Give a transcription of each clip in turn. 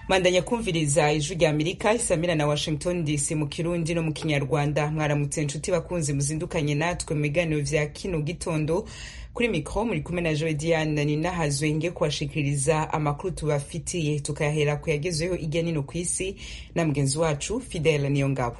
mandanya kumviriza ijwi rya amerika isamira na washington dc mu kirundi no mu kinyarwanda mwaramutse inshuti bakunzi muzindukanye natwe mu biganiro vya kino gitondo kuri mikro muri kumwe na joe diane ninahazwe nge kubashikiriza amakuru tubafitiye tukayahera ku yagezweho irya nino ku isi na mugenzi wacu fidele niyo ngabo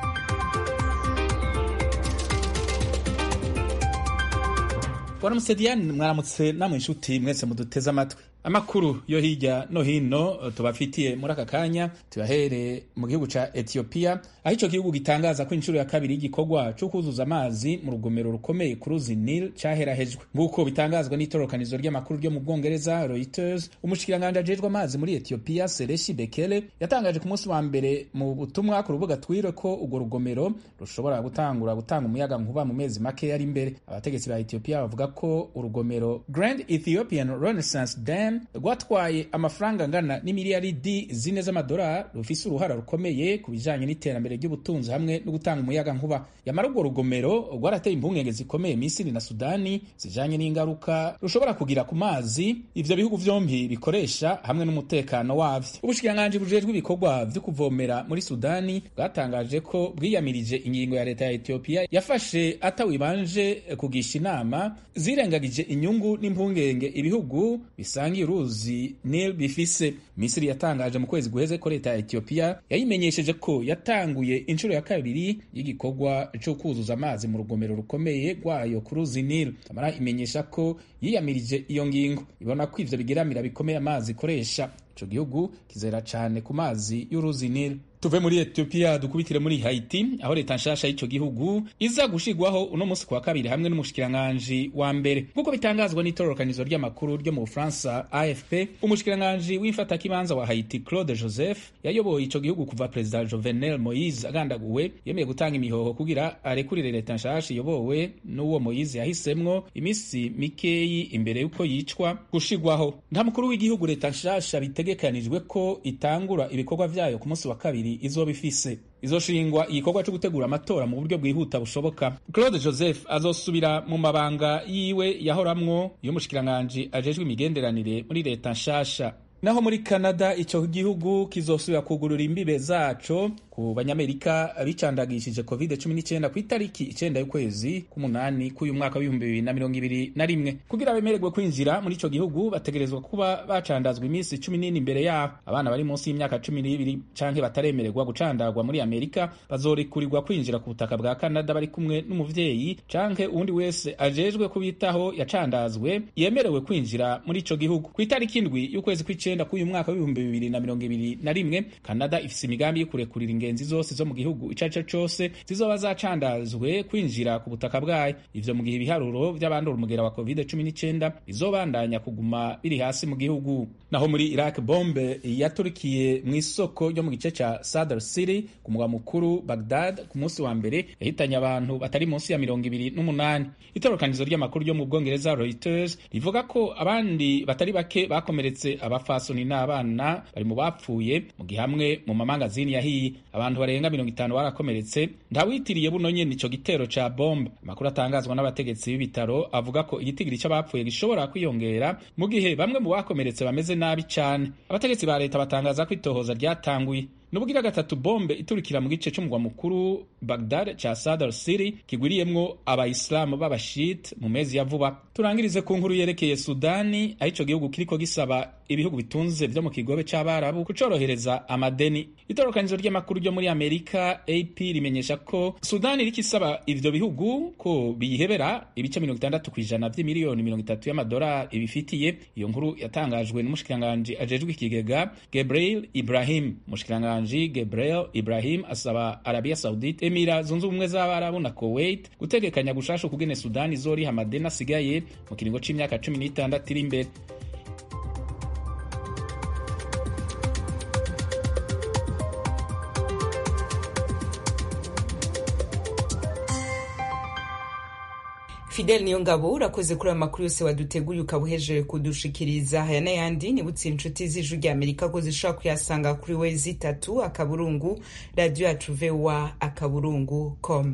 waramutse diane mwaramutse namwe inshuti mwese muduteze amatwi amakuru yo hirya no hino tubafitiye muri aka kanya tuyahere mu gihugu ca etiyopiya aho ico gihugu gitangaza ko inshuro ya kabiri y'igikorwa co kuzuza amazi mu rugomero rukomeye ku ruzi nil caherahejwe nk'uko bitangazwa n'itororokanizo ry'amakuru ryo mu bwongereza reuters umushikiranganji ajejwe amazi muri etiyopiya sereshi bekele yatangaje ku munsi wa mbere mu butumwa ku rubuga twire ko urwo rugomero rushobora gutangura gutanga umuyaga nkuba mu mezi make ari imbere abategetsi ba etiyopiya bavuga ko urugomero grand ethiopian renaissance dam rwatwaye amafaranga angana n'imiliyaridi zine z'amadolari rufise uruhara rukomeye ku bijanye n'iterambere ry'ubutunzi hamwe no gutanga umuyaga nkuba yamara urwo rugomero rwarateye impungenge zikomeye misiri na sudani zijanye n'ingaruka rushobora kugira ku mazi ivyo bihugu vyompi bikoresha hamwe n'umutekano wavyo ubushikiranganji bujejwe ibikorwa vyo kuvomera muri sudani bwatangaje ko bwiyamirije ingingo ya leta ya etiyopiya yafashe atawibanje kugisha inama zirengagije inyungu n'impungenge ibihugu bisangiye uruzi nil bifise misiri yatangaje mu kwezi guheze ko leta ya etiyopiya yayimenyesheje ko yatanguye inshuro ya kabiri y'igikorwa co kuzuza amazi mu rugomero rukomeye rwayo ku ruzi nil amara imenyesha ko yiyamirije iyo ngingo ibona ko ivyo bigeramira bikomeye amazi ikoresha ico gihugu kizera cane ku mazi y'uruzi nil tuve muri etiyopiya dukubitire muri haiti aho leta nshasha y'ico gihugu iza gushigwaho uno munsi kwa kabiri hamwe n'umushikiranganji wa mbere nk'uko bitangazwa n'itororokanizo ry'amakuru ryo mu bufaransa afp umushikiranganji w'imfatakibanza wa haiti claude joseph yayoboye ico gihugu kuva perezida jovenel moise agandaguwe yemeye gutanga imihoho kugira arekurire leta nshasha iyobowe n'uwo moise yahisemwo imisi mikeyi imbere y'uko yicwa gushigwaho nta mukuru w'igihugu leta nshasha bitegekanijwe ko itangura ibikorwa vyayo ku munsi wa kabiri izoba ifise izoshingwa igikorwa cyo gutegura amatora mu buryo bwihuta bushoboka claude joseph azosubira mu mabanga yiwe yahoramwo y'umushikiranganji ajejwe imigenderanire muri leta nshasha naho muri canada ico gihugu kizosubira kugurura imbibe zaco ku banyamerika bicandagishije covid 19 ku itariki icenda y'ukwezi k'umunani k'uyu mwaka w'ibihumbi bibiri na mirongo ibiri na rimwe kugira bemererwe kwinjira muri ico gihugu bategerezwa kuba bacandazwa iminsi cumi n'ine imbere yaho abana bari munsi y'imyaka cumi n'ibiri canke bataremererwa gucandagwa muri amerika bazorikurirwa kwinjira ku butaka bwa canada bari kumwe n'umuvyeyi canke uwundi wese ajejwe kubitaho yacandazwe yemerewe kwinjira muri ico gihugu ku itariki indwi y'ukwezi kw'icenda k'uyu mwaka w'ibihumbi bibiri na mirongo ibiri na rimwe canada ifise imigambi yo kurekurira ingenzi zose zo mu gihugu ico arico cose zizoba zacandazwe kwinjira ku butaka bwayo ivyo mu gihe ibiharuro vy'abandura umugera wa covid 19 bizobandanya kuguma biri hasi mu gihugu naho muri iraq bombe yaturikiye mu isoko ryo mu gice ca sadr city ku mugwa mukuru bagdad ku munsi wa mbere yahitanye abantu batari munsi ya mirongo ibiri n'umunani itorokanizo ry'amakuru ryo mu bwongereza reuters rivuga ko abandi batari bake bakomeretse abafasoni n'abana bari mu bapfuye mu gihe hamwe mu mamangazini yahiye abantu barenga mirongo itanu barakomeretse ntawitiriye buno nyene ico gitero ca bombe amakuru atangazwa n'abategetsi b'ibitaro avuga ko igitigiri c'abapfuye gishobora kwiyongera mu gihe bamwe mu bakomeretse bameze nabi cane abategetsi ba leta batangaza ko itohoza ryatanguye nubugira gatatu bombe iturikira mu gice c'umugwa mukuru Baghdad ca Sadr City kigwiriyemwo abayisilamu b'abashit mu mezi ya vuba turangirize ku nkuru yerekeye Sudani aho ico gihugu kiriko gisaba ibihugu bitunze vyo mu kigobe c'abarabu kucorohereza amadeni itorokanizo ry'amakuru ryo muri Amerika AP rimenyesha ko Sudani iriko isaba ivyo bihugu ko biyihebera ibice mirongo itandatu kw'ijana vy'imiliyoni mirongo itatu y'amadolari ibifitiye iyo nkuru yatangajwe n'umushikiranganji ajejwe ikigega Gabriel Ibrahim umushikiranganji Gabriel Ibrahim asaba Arabia Saudite Emira zunze ubumwe z'abarabu na Kuwait gutegekanya gushasha ukugene Sudani izoriha amadeni asigaye mu kiringo c'imyaka cumi n'itandatu iri imbere Fidel niyo ngabo urakoze kuri ayo makuru yose waduteguye ukaba uhejeje kudushikiriza aya n'ayandi nibutse inshuti z'ijwi rya amerika ko zishobora kuyasanga kuri we zitatu akaburungu radiyo yacu vowa akaburungu com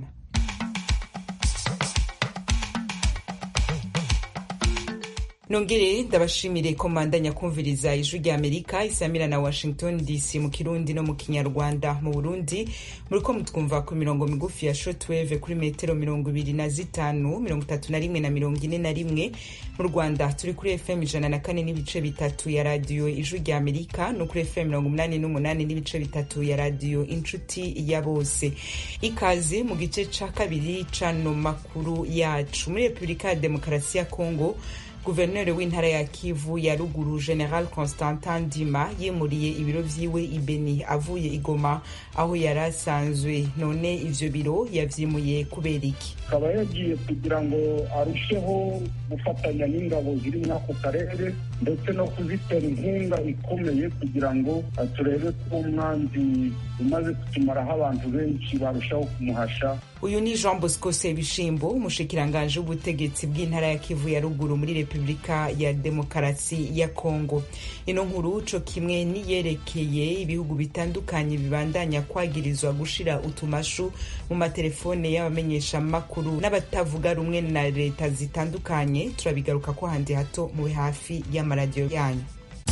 nongere ndabashimire ko mbandanya kumviriza ijwi rya amerika isamira na washington dc mu kirundi no mu kinyarwanda mu burundi muriko mutwumva ku mirongo migufi ya shortwave kuri metero mirongo ibiri na zitanu mirongo itatu na rimwe na mirongo ine na rimwe mu rwanda turi kuri fm ijana na kane n'ibice bitatu ya radiyo ijwi rya amerika no kuri fm mirongo umunani n'umunani n'ibice bitatu ya radiyo inshuti ya bose ikaze mu gice ca kabiri cano makuru yacu muri repubulika ya demokarasi ya kongo guverineri w'intara ya kivu ya ruguru general constantin ndima yimuriye ibiro vyiwe ibeni avuye igoma aho yari asanzwe none ivyo biro yavyimuye kubera iki akaba yagiye kugira ngo arusheho gufatanya n'ingabo ziri muri ako karere ndetse no kuzitera inkunga ikomeye kugira ngo turebe ko umwanzi umaze kutumaraho abantu benshi barushaho kumuhasha uyu ni jean bosco sebishimbo umushikiranganji w'ubutegetsi bw'intara ya kivu ya ruguru muri repubulika ya demokarasi ya kongo ino nkuru co kimwe niyerekeye ibihugu bitandukanye bibandanya kwagirizwa gushira utumashu mu matelefone y'abamenyeshamakuru n'abatavuga rumwe na leta zitandukanye turabigaruka ko handi hato mube hafi y'amaradiyo yanyu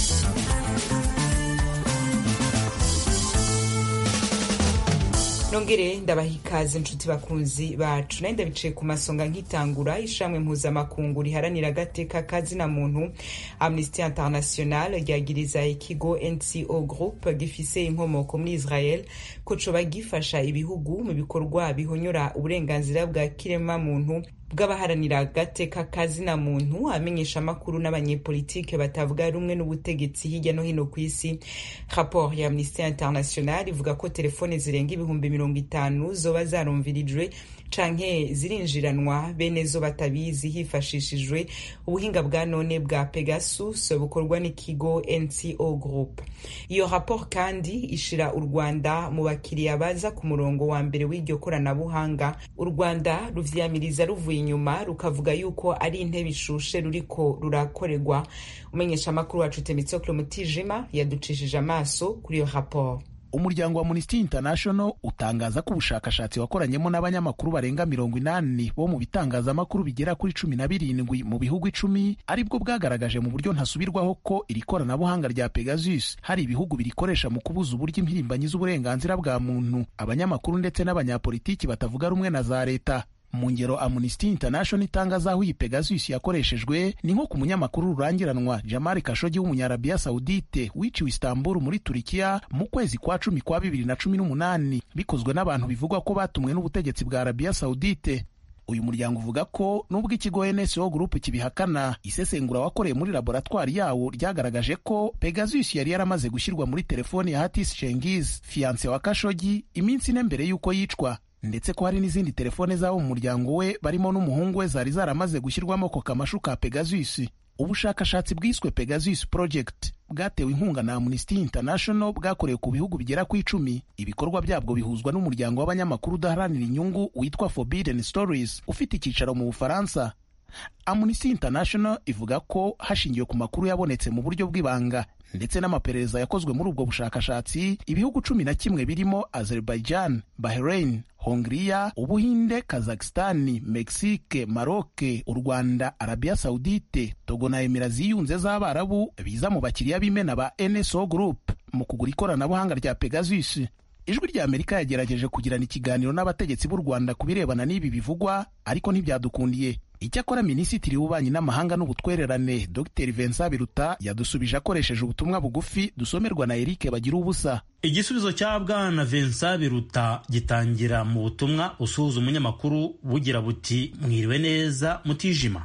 nongere ndabaha ikaze inshuti bakunzi bacu nayo ndabicaye ku masonga nk'itangura ishamwe mpuzamakungu riharanira agateka kazina muntu amnesty international ryagiriza ikigo nco group gifise inkomoko muri israel ko coba gifasha ibihugu mu bikorwa bihonyora uburenganzira bwa kirema muntu bw'abaharanira agateka kazina muntu amenyesha amakuru n'abanyepolitike batavuga rumwe n'ubutegetsi hirya no hino ku isi raporo ya amnesty international ivuga ko telefone zirenga ibihumbi mirongo itanu zoba zarumvirijwe canke zirinjiranwa bene zo batabizi hifashishijwe ubuhinga bwa none bwa pegasus bukorwa n'ikigo nco group iyo raporo kandi ishira u rwanda mu bakiriya baza ku murongo wa mbere w'iryo koranabuhanga u rwanda ruvyamiriza ruvuye inyuma rukavuga yuko ari intebe ishushe ruriko rurakorerwa umenyesha amakuru wacu temitsoklo mutijima yaducishije amaso kuri iyo raporo umuryango wa Amnesty International utangaza ko ubushakashatsi wakoranyemo n'abanyamakuru barenga mirongo inani bo mu bitangazamakuru bigera kuri cumi na birindwi mu bihugu icumi aribwo bwagaragaje mu buryo ntasubirwaho ko iri koranabuhanga rya Pegasus hari ibihugu birikoresha mu kubuza uburyo impirimbanyi z'uburenganzira bwa muntu abanyamakuru ndetse n'abanyapolitiki batavuga rumwe na za leta mu ngero Amnesty International itangaza aho iyi Pegasus yakoreshejwe ni nko ku munyamakuru rurangiranwa Jamal Khashoggi w'umunyarabiya Saudite wiciwe Istanbul muri Turikiya mu kwezi kwa cumi kwa bibiri na cumi n'umunani bikozwe n'abantu bivugwa ko batumwe n'ubutegetsi bwa Arabiya Saudite uyu muryango uvuga ko nubwo ikigo NSO Group kibihakana isesengura wakoreye muri laboratwari yawo ryagaragaje ko Pegasus yari yaramaze gushyirwa muri telefoni ya Hatis Cengiz fiance wa Khashoggi iminsi ine mbere y'uko yicwa ndetse ko hari n'izindi telefone z'abo mu muryango we barimo n'umuhungu we zari zaramaze gushyirwamo ako kamashu ka Pegasus ubushakashatsi bwiswe Pegasus Project bwatewe inkunga na Amnesty International bwakorewe ku bihugu bigera ku icumi ibikorwa byabwo bihuzwa n'umuryango w'abanyamakuru udaharanira inyungu witwa Forbidden Stories ufite icyicaro mu Bufaransa Amnesty International ivuga ko hashingiwe ku makuru yabonetse mu buryo bw'ibanga ndetse n'amaperereza yakozwe muri ubwo bushakashatsi ibihugu cumi na kimwe birimo Azerbaijan, Bahrain, Hongria, Ubuhinde, Kazakhstan, Mexique, Maroc, u Rwanda, Arabia Saudite, Togo na Emira ziyunze z'Abarabu biza mu bakiriya b'imena ba NSO Group mu kugura ikoranabuhanga rya Pegasus. Ijwi rya Amerika yagerageje kugirana ikiganiro n'abategetsi b'u Rwanda ku birebana n'ibi bivugwa ariko ntibyadukundiye. Icyakora Minisitiri w'Ububanyi n'Amahanga n'Ubutwererane Dr Vincent Biruta yadusubije akoresheje ubutumwa bugufi dusomerwa na Eric Bagira ubusa. Igisubizo cya Bwana Vincent Biruta gitangira mu butumwa usuhuza umunyamakuru bugira buti mwiriwe neza mutijima.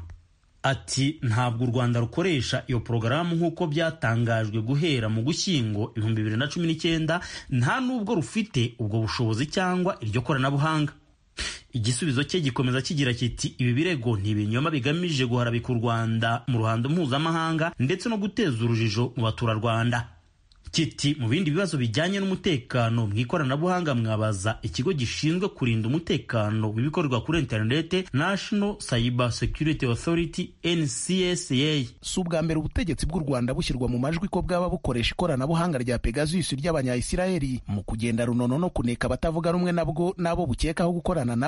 Ati ntabwo u Rwanda rukoresha iyo porogaramu nk'uko byatangajwe guhera mu Gushyingo ibihumbi bibiri na cumi n'icyenda nta n'ubwo rufite ubwo bushobozi cyangwa iryo koranabuhanga. igisubizo cye gikomeza kigira kiti ibi birego ni ibinyoma bigamije guharabika u rwanda mu ruhando mpuzamahanga ndetse no guteza urujijo mu baturarwanda kiti mu bindi bibazo bijyanye n'umutekano mu ikoranabuhanga mwabaza ikigo gishinzwe kurinda umutekano w'ibikorerwa kuri interinete National Cyber Security Authority NCSA si ubwa mbere ubutegetsi bw'u Rwanda bushyirwa mu majwi ko bwaba bukoresha ikoranabuhanga rya Pegasus ry'abanyayisiraheli mu kugenda runono no kuneka abatavuga rumwe nabwo n'abo bukekaho gukorana nabo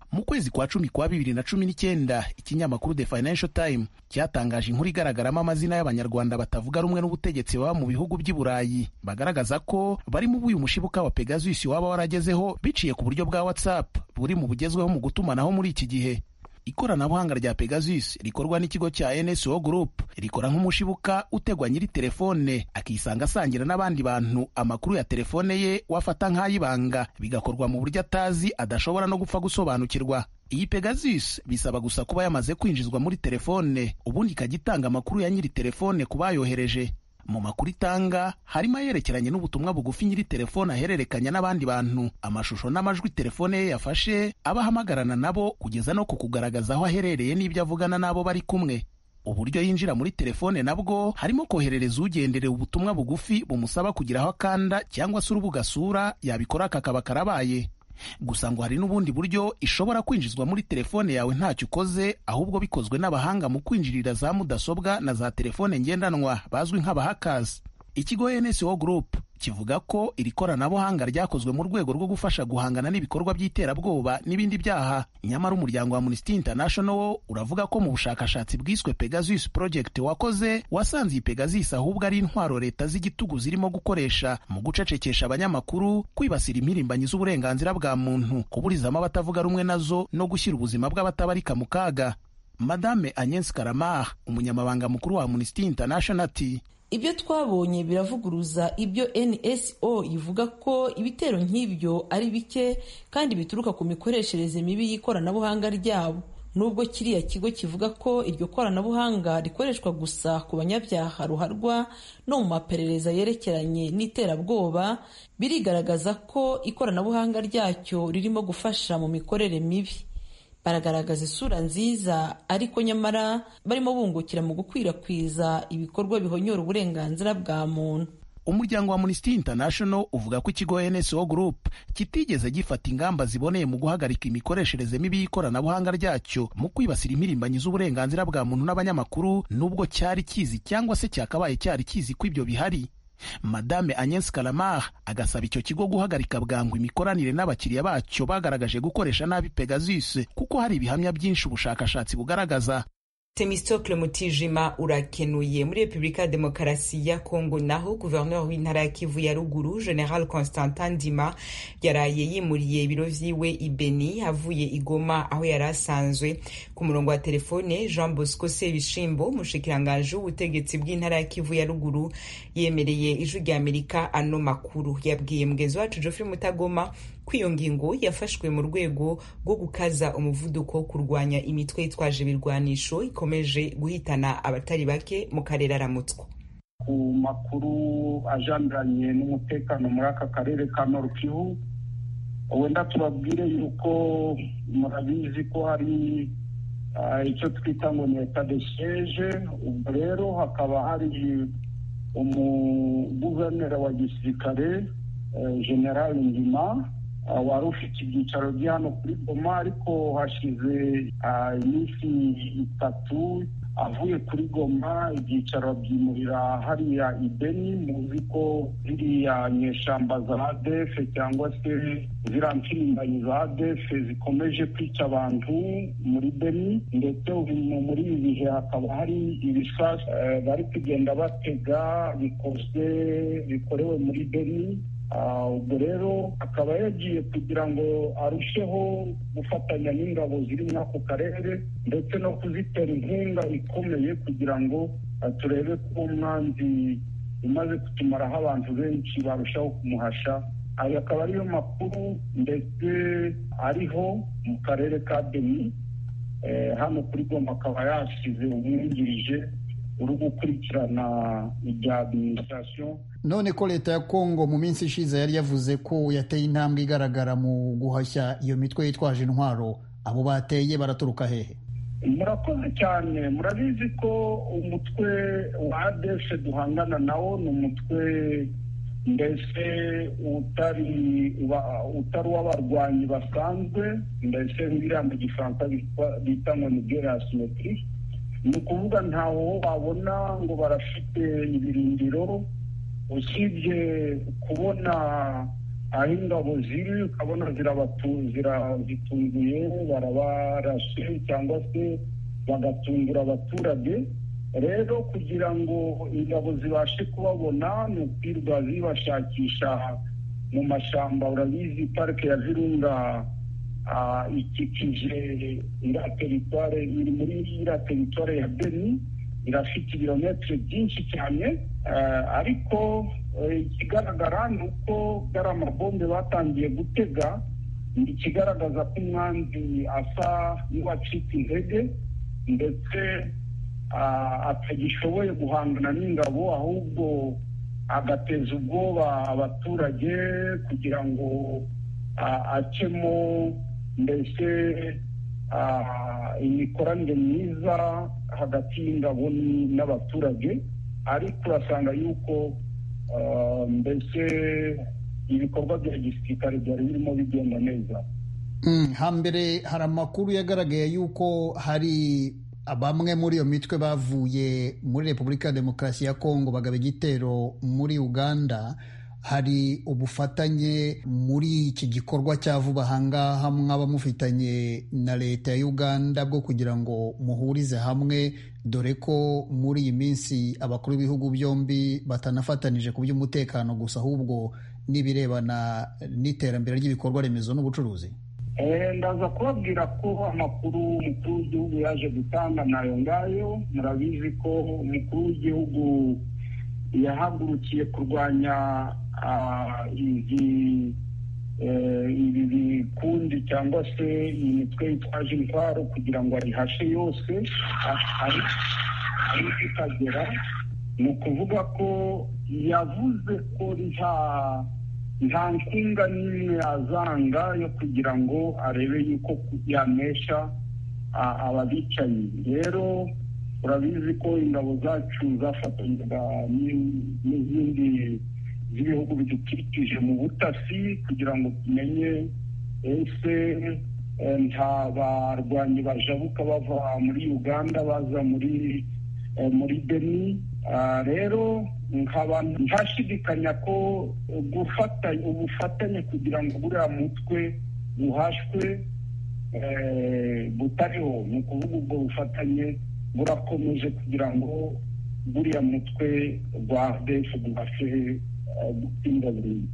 mu kwezi kwa cumi kwa bibiri na cumi n'icyenda ikinyamakuru the financial time cyatangaje inkuru igaragaramo amazina y'abanyarwanda batavuga rumwe n'ubutegetsi baba mu bihugu by'i burayi bagaragaza ko bari mu buyu mushibuka wa pegasus waba waragezeho biciye ku buryo bwa whatsapp buri mu bugezweho mu gutumanaho muri iki gihe ikoranabuhanga rya pegasus rikorwa n'ikigo cya nso group rikora nk'umushibuka utegwa nyiri telefone akisanga asangira n'abandi bantu amakuru ya telefone ye wafata nk'ayibanga bigakorwa mu buryo atazi adashobora no gupfa gusobanukirwa iyi pegasus bisaba gusa kuba yamaze kwinjizwa muri telefone ubundi ikajya itanga amakuru ya nyiri telefone ku bayohereje mu makuru itanga harimo ayerekeranye n'ubutumwa bugufi nyiri telefone ahererekanya n'abandi bantu amashusho n'amajwi telefone ye yafashe aba ahamagarana nabo kugeza no ku kugaragaza aho aherereye n'ibyo avugana n'abo bari kumwe uburyo yinjira muri telefone nabwo harimo koherereza ugendereye ubutumwa bugufi bumusaba kugira aho akanda cyangwa se urubuga asura yabikora kakaba karabaye gusa ngo hari n'ubundi buryo ishobora kwinjizwa muri telefone yawe ntacyo ukoze ahubwo bikozwe n'abahanga mu kwinjirira za mudasobwa na za telefone ngendanwa bazwi nk'abahakazi ikigo nso group kivuga ko iri koranabuhanga ryakozwe mu rwego rwo gufasha guhangana n'ibikorwa by'iterabwoba n'ibindi byaha nyamara umuryango wa amnesty international wo uravuga ko mu bushakashatsi bwiswe pegasus project wakoze wasanze iyi pegasus ahubwo ari intwaro leta z'igitugu zirimo gukoresha mu gucecekesha abanyamakuru kwibasira impirimbanyi z'uburenganzira bwa muntu kuburizamo abatavuga rumwe nazo no gushyira ubuzima bw'abatabarika mu kaga madame agnes karamar umunyamabanga mukuru wa amnesty international ati ibyo twabonye biravuguruza ibyo nso ivuga ko ibitero nk'ibyo ari bike kandi bituruka ku mikoreshereze mibi y'ikoranabuhanga ryabo nubwo kiriya kigo kivuga ko iryo koranabuhanga rikoreshwa gusa ku banyabyaha ruharwa no mu maperereza yerekeranye n'iterabwoba birigaragaza ko ikoranabuhanga ryacyo ririmo gufasha mu mikorere mibi baragaragaza isura nziza ariko nyamara barimo bungukira mu gukwirakwiza ibikorwa bihonyora uburenganzira bwa muntu umuryango wa amnesty international uvuga ko ikigo nso group kitigeze gifata ingamba ziboneye mu guhagarika imikoreshereze mibi y'ikoranabuhanga ryacyo mu kwibasira impirimbanyi z'uburenganzira bwa muntu n'abanyamakuru nubwo cyari kizi cyangwa se cyakabaye cyari kizi ko ibyo bihari madame agnes kalamar agasaba icyo kigo guhagarika bwangu imikoranire n'abakiriya bacyo bagaragaje gukoresha nabi pegasus kuko hari ibihamya byinshi ubushakashatsi bugaragaza Temistocle Mutijima urakenuye muri Repubulika ya Demokarasi ya Kongo naho guverineri w'intara ya Kivu ya ruguru General Constantin Ndima yaraye yimuriye ibiro vyiwe i Beni avuye i Goma aho yari asanzwe ku murongo wa telefone Jean Bosco Sebishimbo mushikiranganje w'ubutegetsi bw'intara ya Kivu ya ruguru yemereye ijwi rya Amerika ano makuru yabwiye mugenzi wacu Geoffrey Mutagoma ko iyo ngingo yafashwe mu rwego rwo gukaza umuvuduko wo kurwanya imitwe yitwaje ibirwanisho ikomeje guhitana abatari bake mu karere aramutswa ku makuru ajaniranye n'umutekano muri aka karere ka Nord Kivu wenda tubabwire yuko murabizi ko hari icyo twita ngo ni eta de siege ubwo rero hakaba hari umuguverineri wa gisirikare general ndima wari ufite ibyicaro bye hano kuri goma ariko hashize iminsi itatu avuye kuri goma ibyicaro byimurira hariya ibeni muzi ko ziriya nyeshamba za adefe cyangwa se ziriya mpirimbanyi za adefe zikomeje kwica abantu muri beni ndetse muri ibi bihe hakaba hari ibisasu bari kugenda batega bikozwe bikorewe muri beni ubwo rero akaba yagiye kugira ngo arusheho gufatanya n'ingabo ziri muri ako karere ndetse no kuzitera inkunga ikomeye kugira ngo turebe ko umwanzi umaze kutumaraho abantu benshi barushaho kumuhasha ayo akaba ariyo makuru ndetse ariho mu karere ka beni hano kuri goma akaba yasize umwungirije uri gukurikirana ibya adiminisitirasiyo none ko leta ya kongo mu minsi ishize yari yavuze ko yateye intambwe igaragara mu guhashya iyo mitwe yitwaje intwaro abo bateye baraturuka hehe murakoze cyane murabizi ko umutwe wa adese duhangana nawo ni umutwe mbese utari utari uw'abarwanyi basanzwe mbese biriya mu gifaransa bita ngo ni gere asimetiri ni ukuvuga ntawo wabona ngo barafite ibirindiro usibye kubona aho ingabo ziri ukabona zirazitunguye barabarashe cyangwa se bagatungura abaturage rero kugira ngo ingabo zibashe kubabona ni ukwirwa zibashakisha mu mashyamba urabizi parike ya virunga ikikije iriya teritware iri muri iriya teritware ya beni irafite ibirometero byinshi cyane ariko ikigaragara ni uko bwari amabombe batangiye gutega ikigaragaza ko umwanzi asa n'uwacitse intege ndetse atagishoboye guhangana n'ingabo ahubwo agateza ubwoba abaturage kugira ngo acemo mbese imikoranire myiza hagati y'ingabo n'abaturage ariko urasanga yuko mbese ibikorwa bya gisirikare byari birimo bigenda neza hambere hari amakuru yagaragaye yuko hari bamwe muri iyo mitwe bavuye muri repubulika ya demokarasi ya kongo bagaba igitero muri uganda hari ubufatanye muri iki gikorwa cya vuba ahangaha mwaba mufitanye na leta ya uganda bwo kugira ngo muhurize hamwe dore ko muri iyi minsi abakuru b'ibihugu byombi batanafatanije ku by'umutekano gusa ahubwo n'ibirebana n'iterambere ry'ibikorwa remezo n'ubucuruzi ndaza kubabwira ko amakuru umukuru w'igihugu yaje gutanga nayo ngayo murabizi ko umukuru w'igihugu yahagurukiye kurwanya izi ibi bikundi cyangwa se iyi mitwe yitwaje intwaro kugira ngo ayihashe yose ariko ikagera ni ukuvuga ko yavuze ko nta nta nkunga n'imwe azanga yo kugira ngo arebe yuko yanesha ababicaye rero urabizi ko ingabo zacu zafatanyaga n'izindi z'ibihugu bidukikije mu butasi kugira ngo tumenye ese nta barwanyi bajabuka bava muri uganda baza muri muri beni rero nkaba ntashidikanya ko gufatanya ubufatanye kugira ngo buriya mutwe buhashwe butariho ni ukuvuga ubwo bufatanye burakomeje kugira ngo buriya mutwe rwa defu bubashe gutsinda burundu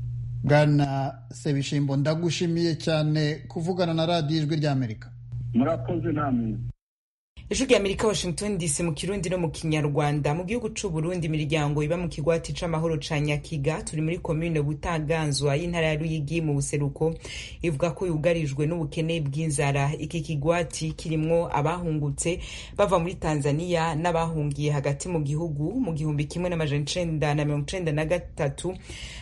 bwana sebishimbo ndagushimiye cyane kuvugana na radiyo ijwi ry'amerika murakoze namwe ijwi rya amerika washington dc mu kirundi no mu kinyarwanda mu gihugu c'u burundi imiryango iba mu kigwati c'amahoro ca nyakiga turi muri komine butaganzwa y'intara ya ruyigi mu buseruko ivuga ko yugarijwe n'ubukene bw'inzara iki kigwati kirimwo abahungutse bava muri tanzania n'abahungiye hagati mu gihugu mu gihumbi kimwe n'amajana icenda na mirongo icenda na gatatu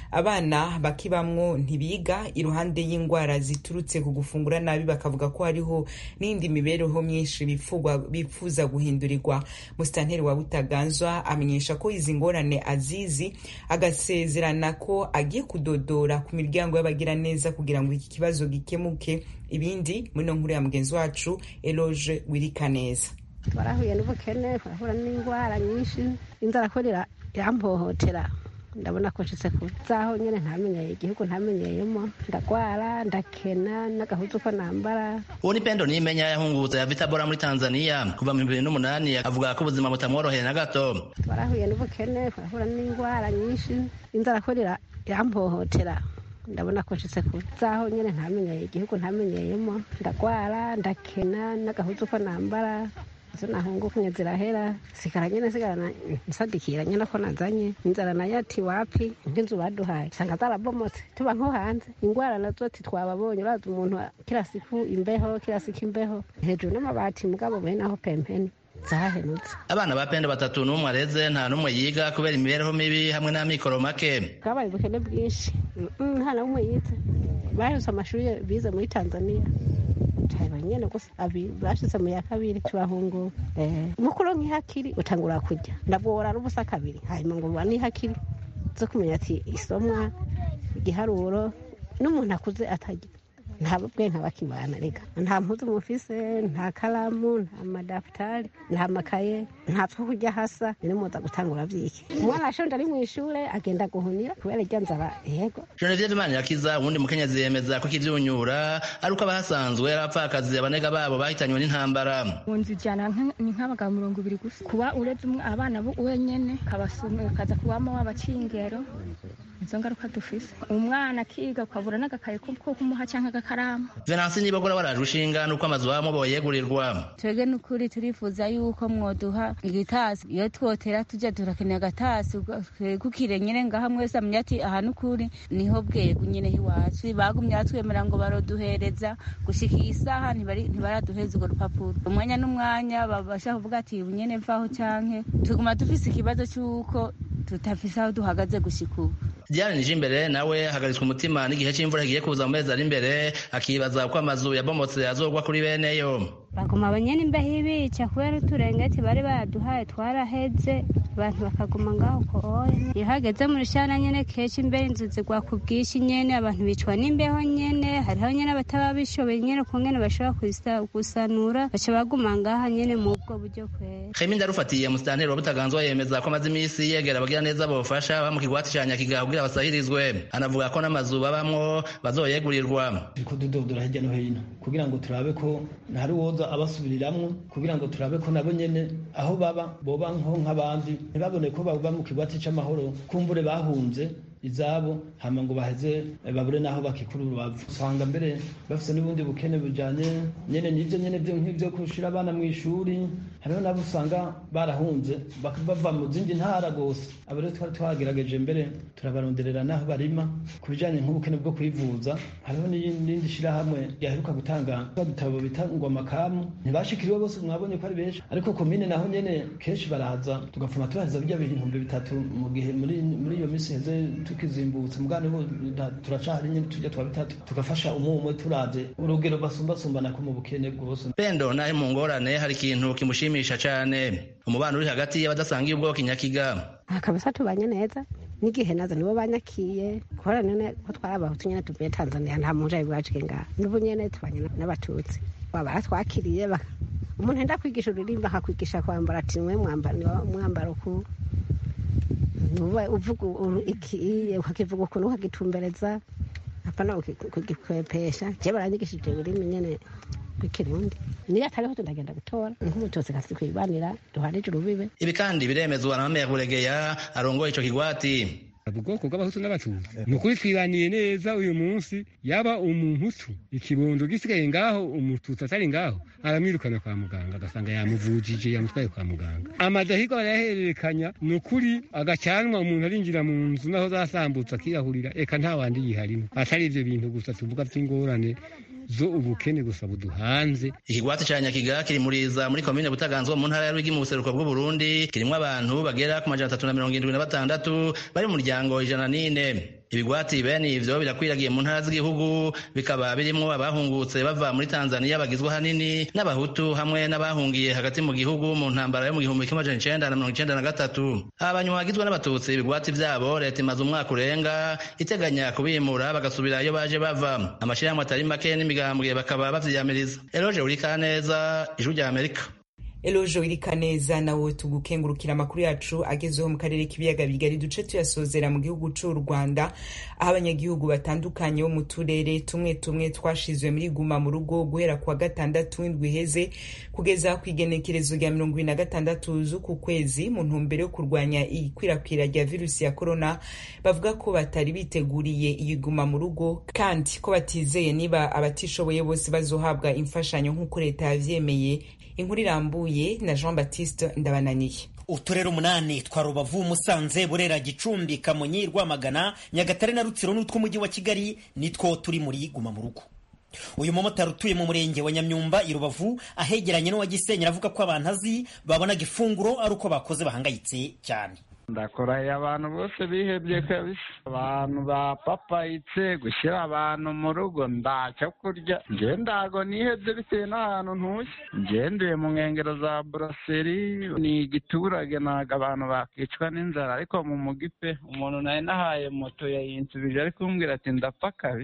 abana bakibamwo ntibiga iruhande y'indwara ziturutse ku gufungura nabi bakavuga ko hariho n'indi mibereho myinshi bifuza guhindurirwa musitanteri wa butaganzwa amenyesha ko izi ngorane azizi agasezerana ko agiye kudodora ku miryango y'abagira neza kugira ngo iki kibazo gikemuke ibindi muri no nkuru ya mugenzi wacu eloge wirikaneza twarahuye n'ubukene turahura n'indwara nyinshi inzara ko irampohotera ndabona ko nshitse ku zaho nyene ntamenyeye igihugu ntamenyeyemo ndagwara ndakena n'agahuzu ko nambara uwo ni pendo nimenya yahungutse ya vitabora muri tanzania kuva mu bibiri n'umunani avuga ko ubuzima butamworoheye na gato twarahuye n'ubukene turahura n'indwara nyinshi inzara ko irampohotera ndabona ko nshitse ku zaho nyene ntamenyeye igihugu ntamenyeyemo ndagwara ndakena n'agahuzu ko nambara izo nahungukunye zirahera sigara nyene sigara nsadikira nyene ko nazanye inzara nayo ati wapi nk'inzu baduhaye usanga zarabomotse tuba nko hanze ingwara nazo ati twababonye urazi umuntu kila siku imbeho kila siku imbeho hejuru n'amabati mugabo bene aho pempeni zahenutse abana ba pendo batatu n'umwe areze nta n'umwe yiga kubera imibereho mibi hamwe n'amikoro make bwabaye ubukene bwinshi nta na umwe yize baheze amashuri bize muri tanzania nyene gusa abiri bashitse mu ya kabiri tubahungura mukuru nk'ihakiri utangura kurya ndabwora n'ubusa kabiri hanyuma ngo buba n'ihakiri zo kumenya ati isomwa igiharuro n'umuntu akuze atarya nta bwenge bakimana reka nta mpuzu mufise nta karamu nta madafutari nta makaye nta two kurya hasa ni muza gutangura vyiki umwana ashonje ari mw'ishure agenda guhunira kubera irya nzara yego Genevieve Manirakiza uwundi mukenyezi yemeza ko ikivyunyura ari uko abahasanzwe ari abapfakazi abanega babo bahitanywe n'intambara mu nzu ijana nk- ni nk'abagabo mirongo ibiri gusa kuba uretse umwe abana bo wenyene kabasumira kaza kubamo w'abacingero izo ngaruka dufise umwana akiga ukabura n'agakaye ko ko kumuha canke agakaramu Venansi Nibogora barajwe ishinga nuko amazu bamo boyegurirwa twebwe n'ukuri turifuza yuko mwoduha igitasi iyo twotera tujya turakenera agatasi kukire nyine ngaha mwese amenya ati aha n'ukuri niho bwego nyine iwacu bagumye batwemera ngo baroduhereza gushika iyi saha ntibari- ntibaraduhereza urwo rupapuro umwanya n'umwanya babasha kuvuga ati ubu nyene mvaho canke tuguma dufise ikibazo c'uko tutafise aho duhagaze gushika ubu Diane Nijimbere nawe ahagaritswe umutima n'igihe c'imvura kigiye kuza mu mezi ari imbere akibaza uko amazu yabomotse azogwa kuri beneyo baguma abanyene imbeho ibica kubera uturengeti bari baraduhaye twaraheze abantu bakaguma ngaho koye iyo hageze mu rushana nyene kenshi imbere inzu zigwa ku bwinshi nyene abantu bicwa n'imbeho nyene hariho nyene abataba bishoboye nyene ukungene bashobora kusa- gusanura baca baguma ngaha nyene mu bwo buryo kwera Khemi ndarufatiye musitanteri wa Butaganzwa yemeza ko amaze imisi yegera abagira neza bofasha ba mu kigwati ca Nyakiga kugira basahirizwe anavuga ko n'amazu babamwo bazoyegurirwa turiko dudodora hirya no hino kugira ngo turabe ko ntari woza abasubiriramwo kugira ngo turabe ko nabo nyene aho baba boba nko nk'abandi ntibabone ko baba mu kigwati c'amahoro kumbure bahunze izabo hama ngo baheze eh, babure naho bakikura urubavu usanga mbere bafise n'ubundi bukene bujanye nyene n'ivyo nyene vyo nk'ivyo kushira abana mu ishuri hariho nabo usanga barahunze bak- bava mu zindi ntara gose abo rero twari twagerageje mbere turabaronderera n'aho barima ku bijanye nk'ubukene bwo kwivuza hariho n'irindi shirahamwe ryaheruka gutanga udutabo bita ngo amakamu ntibashikiriwe bose mwabonye ko ari benshi ariko komine naho nyene kenshi baraza tugapfuma tubaheza birya bihumbi bitatu mu gihe muri muri iyo misi heze tukizimbutse mugane bo nta- turacahari nyene tujya twa bitatu tugafasha umwe umwe turavye urugero basumbasumbana ko mu bukene bwose Pendo nahe mu ngorane hari ikintu kimushimisha cane umubano uri hagati y'abadasangiye ubwoko Nyakiga kabisa tubanye neza n'igihe nazo nibo banyakiye kubera none ko twari abahutu nyene tuvuye tanzania nta muntu ari bwaciye ngaha n'ubu nyene tubanye n'abatutsi baba baratwakiriye baka- umuntu enda kwigisha uririmba akakwigisha kwambara ati mwe mwambaro mwambaro ku nuba uvuga uru- iki ukakivuga ukuntu ukagitumbereza apana uki- kugikwepesha je baranyigishije ururimi nyene rw'ikirundi niyo atariho ndagenda gutora nk'umututsi kasi kwibanira duharije urubibe ibi kandi biremezwa na Mame Buregeya arongoye ico kigwati ubwoko bw'abahutu n'abatutsi ni ukuri twibaniye neza uyu munsi yaba umuhutu ikibondo gisigaye ngaho umututsi atari ngaho aramwirukana kwa muganga agasanga yamuvujije yamutwaye kwa muganga amadahigo arayahererekanya ni ukuri agacanwa umuntu arinjira mu nzu naho zasambutse akiyahurira eka nta wandi yiharimo atari ivyo bintu gusa tuvuga vy'ingorane zo ubukene gusa buduhanze ikigwati ca Nyakiga kiri muriza muri komine Butaganzwa mu ntara ya Rwigi mu buseruko bw'u Burundi kirimwo abantu bagera ku majana atatu na mirongo indwi na batandatu bari mu muryango ijana n'ine ibigwati bene ivyo birakwiragiye mu ntara z'igihugu bikaba birimwo abahungutse bava muri Tanzania bagizwe hanini n'abahutu hamwe n'abahungiye hagati mu gihugu mu ntambara yo mu gihumbi kimwe amajana icenda na mirongo icenda na gatatu aba banywa bagizwe n'abatutsi ibigwati vyabo leta imaze umwaka urenga iteganya kubimura bagasubira iyo baje bava amashirahamwe atari make n'imigambwe bakaba bavyiyamiriza eroje urikaneza ijwi rya amerika elojo irikaneza nawe tugukengurukira amakuru yacu agezeho mu karere k'ibiyaga bigari duce tuyasozera mu gihugu c'u rwanda aho abanyagihugu batandukanye bo mu turere tumwe tumwe twashizwe muri guma mu rugo guhera kuwa gatandatu w'indwi iheze kugeza ku igenekerezo rya mirongo ibiri na gatandatu z'uku kwezi mu ntumbero yo kurwanya ikwirakwira rya virusi ya korona bavuga ko batari biteguriye iyi guma mu rugo kandi ko batizeye niba abatishoboye bose bazohabwa imfashanyo nk'uko leta yavyemeye inkuru irambuye na jean baptiste ndabananiye uturere umunani twa rubavu musanze burera gicumbi kamonyi rwamagana nyagatare na rutsiro n'utw'umujyi wa kigali nitwo turi muri guma mu rugo uyu mumotari utuye mu murenge wa nyamyumba i rubavu ahegeranye n'uwa gisenyi aravuga ko abantu azi babonaga ifunguro ari uko bakoze bahangayitse cyane ndakoraye abantu bose bihebye kabisa abantu bapapayitse gushyira abantu mu rugo ntacyo kurya nje ndago nihebye bitewe n'ahantu ntuye ngendeye mu nkengero za buraseri ni igiturage ntabwo abantu bakicwa n'inzara ariko mu mugi pe umuntu nari nahaye moto yayinsubije ari kumbwira ati ndapfa kabisa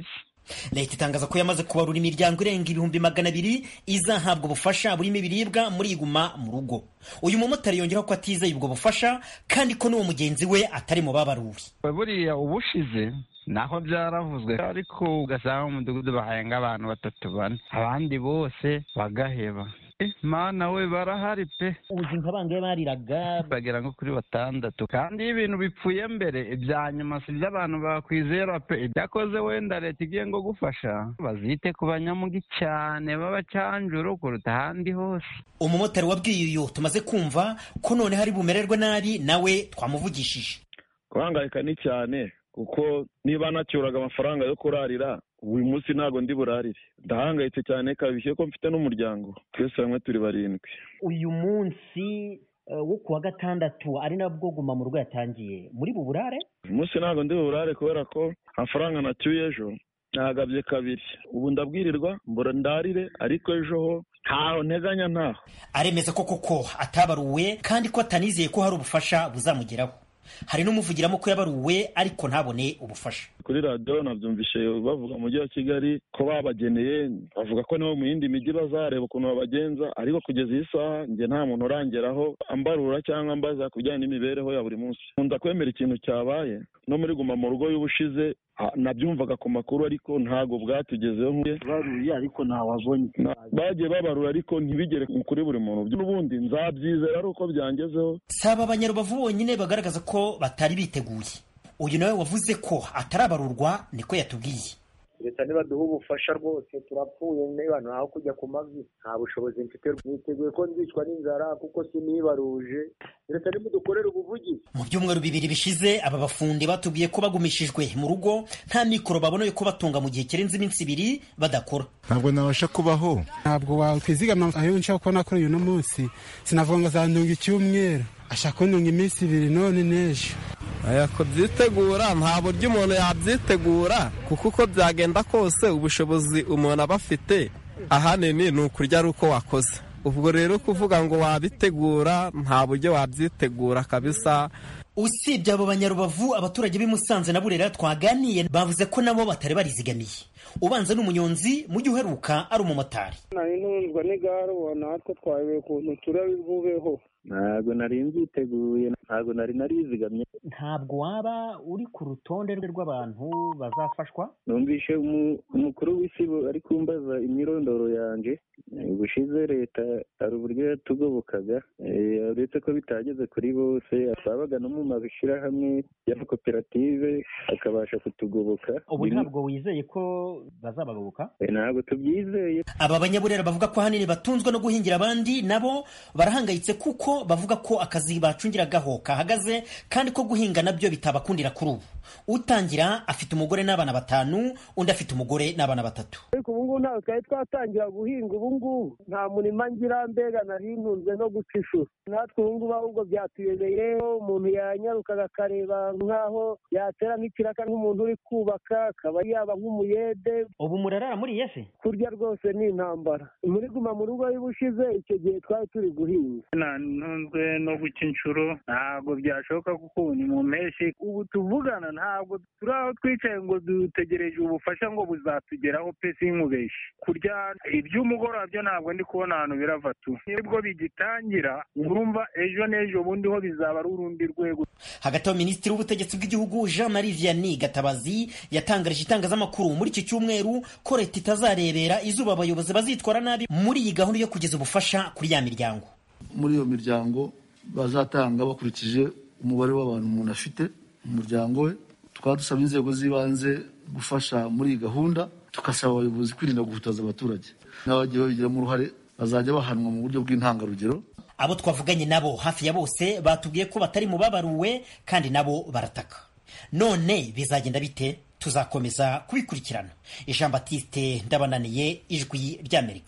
leta itangaza ko yamaze kubarura imiryango irenga ibihumbi magana abiri izahabwa ubufasha burimo ibiribwa muri iguma mu rugo uyu mumotari yongeraho ko atizeye ubwo bufasha kandi ko n'uwo mugenzi we atari mu babaruwe buriya ubushize naho byaravuzwe ariko ugasanga mu mudugudu bahenga abantu batatu bane abandi bose bagaheba mana we barahari pe uzi nka bangahe bariraga bagera nko kuri batandatu kandi iyo ibintu bipfuye mbere ibya nyuma si iby'abantu bakwizera pe ibyakoze wenda leta igiye ngo gufasha bazite ku banyamugi cyane b'abacanjuru kuruta ahandi hose umumotari wabwiye uyu tumaze kumva ko none hari bumererwe nabi nawe twamuvugishije guhangayika ni cyane kuko niba nacyuraga amafaranga yo kurarira uyu munsi ntabwo ndi burarire ndahangayitse cyane kabishye ko mfite n'umuryango twese hamwe turi barindwi uyu munsi wo ku wa gatandatu ari nabwo guma mu rugo yatangiye muri buburare uyu munsi ntabwo ndi buburare kubera ko amafaranga nacyuye ejo ntagabye kabiri ubu ndabwirirwa mbura ndarire ariko ejo ho ntaho nteganya ntaho aremeza ko koko atabaruwe kandi ko atanizeye ko hari ubufasha buzamugeraho hari n'umuvugiramo ko yabaruwe ariko ntabone ubufasha kuri radiyo nabyumvishe bavuga mu mujyi wa kigali ko babageneye bavuga ko nibo mu yindi mijyi bazareba ukuntu babagenza ariko kugeza iyi saha njye nta muntu urangeraho ambarura cyangwa ambaza ku bijyanye n'imibereho ya buri munsi nkunda kwemera ikintu cyabaye no muri guma mu rugo y'ubushize nabyumvaga ku makuru ariko ntabwo bwatugezeho baruye ariko ntawabonye bagiye babarura ariko ntibigere kuri buri muntu n'ubundi nzabyizera ari uko byangezeho si aba banyarubavu bonyine bagaragaza ko batari biteguye uyu nawe wavuze ko atarabarurwa niko yatubwiye leta nibaduha ubufasha rwose turapfuye niba ntaho kujya ku mavi nta bushobozi mfite niteguye ko nzicwa n'inzara kuko sinibaruje leta nimudukorere ubuvugizi mu byumweru bibiri bishize aba bafundi batubwiye ko bagumishijwe mu rugo nta mikoro babona yo kubatunga mu gihe kirenze iminsi ibiri badakora ntabwo nabasha kubaho ntabwo wakwizigama ayo nshaka kubona kuri uyu munsi sinavuga ngo azandunga icyumweru ashaka kundunga iminsi ibiri none n'ejo aya kubyitegura nta buryo umuntu yabyitegura kuko uko byagenda kose ubushobozi umuntu aba afite ahanini ni ukurya ari uko wakoze ubwo rero kuvuga ngo wabitegura nta buryo wabyitegura kabisa usibye abo banyarubavu abaturage b'i Musanze na Burera twaganiye bavuze ko nabo batari barizigamiye ubanza n'umunyonzi mujyi uheruka ari umumotari nari ntunzwa n'igare ubona natwe twayobewe ukuntu turabivubeho ntabwo nari mbyiteguye ntabwo nari narizigamye ntabwo waba uri ku rutonde rw'abantu bazafashwa numvishe umukuru w'isi ari kumbaza imyirondoro yanjye ubushize leta hari uburyo yatugobokaga uretse ko bitageze kuri bose twabaga no mu mashyirahamwe y'amakoperative akabasha kutugoboka ubu ntabwo wizeye ko bazabagoboka ntabwo tubyizeye aba banyaburera bavuga ko ahanini batunzwe no guhingira abandi nabo barahangayitse kuko bavuga ko akazi bacungiragaho kahagaze kandi ko guhinga nabyo bitabakundira kuri ubu utangira afite umugore n'abana batanu undi afite umugore n'abana batatu ariko ubu ngubu ntabwo twari twatangira guhinga ubu ngubu nta murima ngira mbega nari ntunzwe no guca ishuri natwe ubu ngubu ahubwo byatuyobeye umuntu yanyarukaga akareba nk'aho yatera nk'ikiraka nk'umuntu uri kubaka akaba yaba nk'umuyede ubu murarara muri yese kurya rwose ni intambara muri guma mu rugo y'ubushize icyo gihe twari turi guhinga ntunzwe no guca inshuro ntabwo byashoboka kuko ubu ni mu mpeshyi ubu tuvugana ntabwo turi aho twicaye ngo dutegereje ubufasha ngo buzatugeraho pe sinkubeshye kurya iby'umugoroba byo ntabwo ndi kubona ahantu birava tu nibwo bigitangira urumva ejo n'ejo bundi ho bizaba ari urundi rwego hagati aho minisitiri w'ubutegetsi bw'igihugu jean marie vianney gatabazi yatangarije itangazamakuru muri iki cyumweru ko leta itazarebera izuba abayobozi bazitwara nabi muri iyi gahunda yo kugeza ubufasha kuri ya miryango muri iyo miryango bazatanga bakurikije umubare w'abantu umuntu afite mu muryango we tukaba dusaba inzego z'ibanze gufasha muri iyi gahunda tugasaba abayobozi kwirinda guhutaza abaturage n'abagiye babigiramo uruhare bazajya bahanwa mu buryo bw'intangarugero abo twavuganye nabo hafi ya bose batubwiye ko batari mu babaruwe kandi nabo barataka none bizagenda bite tuzakomeza kubikurikirana jean batiste ndabananiye ijwi ry'amerika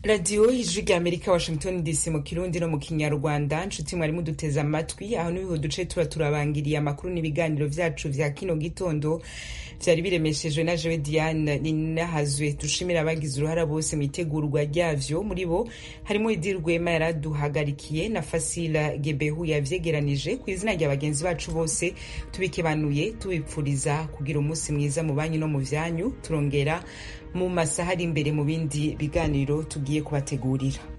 radiyo ijwi rya amerika washington dc mu kirundi no mu kinyarwanda nshuti mwari muduteze amatwi aho niho duce tuba turabangiriye amakuru n'ibiganiro vyacu vya kino gitondo vyari biremeshejwe na jewe diane ninahazwe dushimira abagize uruhara bose mu itegurwa ryavyo muri bo harimo idi rwema yaraduhagarikiye na fasila gebehu yavyegeranije ku izina rya bagenzi bacu bose tubikebanuye tubipfuriza kugira umunsi mwiza mu banyu no mu vyanyu turongera mu masaha ari imbere mu bindi biganiro tugiye kubategurira